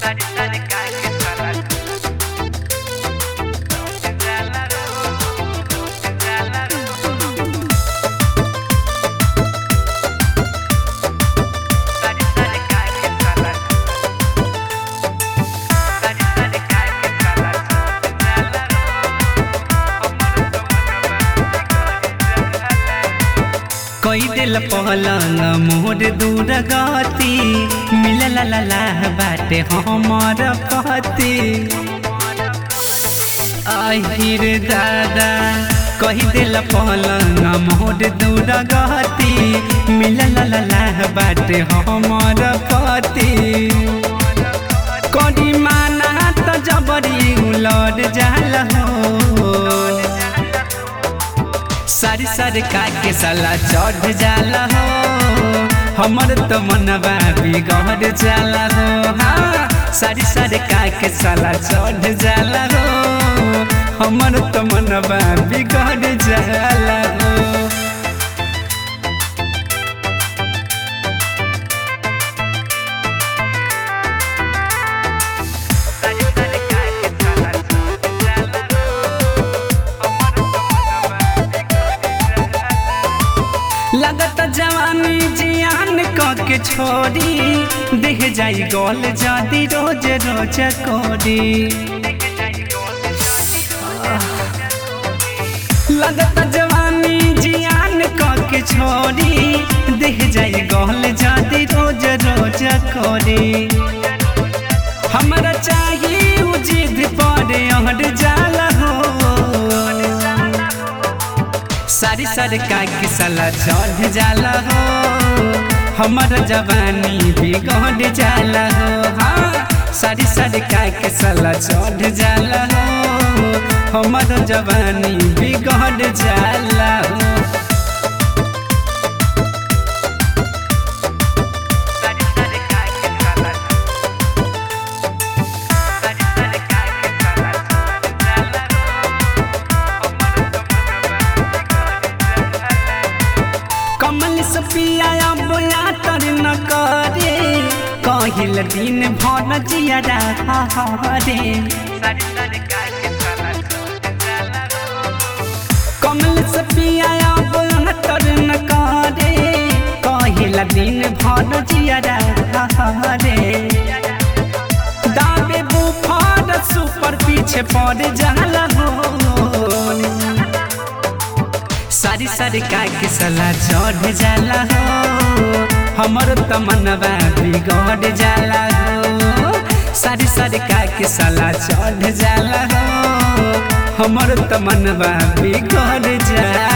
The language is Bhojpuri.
कई दिल पहलंग मोर दूर गति मिलल ला ला बाटे हमर पति আহিर दादा कही दिल पहलंग मोर दूर गति मिलल ला ला बाटे हमर पति करी माना त जबरी उलट जाल हो सारी सारी काके साला चढ़ जाला हो हमर तो मनवा बिगड़ जाला हो हाँ सारी सारी काके साला चढ़ जाला हो हमर तो मनवा बिगड़ जाला हो लगत जवानी जियान क के छोड़ी देख जाई गोल जादी रोज रोज कोडी लगत जवानी जियान क के छोड़ी देख जाई गोल जादी रोज रोज कोडी हमरा चाहिए उ जिद पड़े अहर जाला हो सारी सारी काके साला चढ़ जाला हो हमर जवानी बिगड़ जाला हो हाँ सारी सारी काके साला चढ़ जाला हो हमर जवानी बिगड़ जाला हो कमल से पिया बोला तर न करे कहिल दिन भर जिया रे कमल से पिया बोला तर न करे कहिल दिन भर जिया रे दाबे बुफार सुपर पीछे पड़ जाला हो सारी सारी काके सला चढ़ जाला हो हमर तमनवा बिगड़ जाला हो सारी सारी काके सला चढ़ जाला हो हमर तमनवा बिगड़ जाला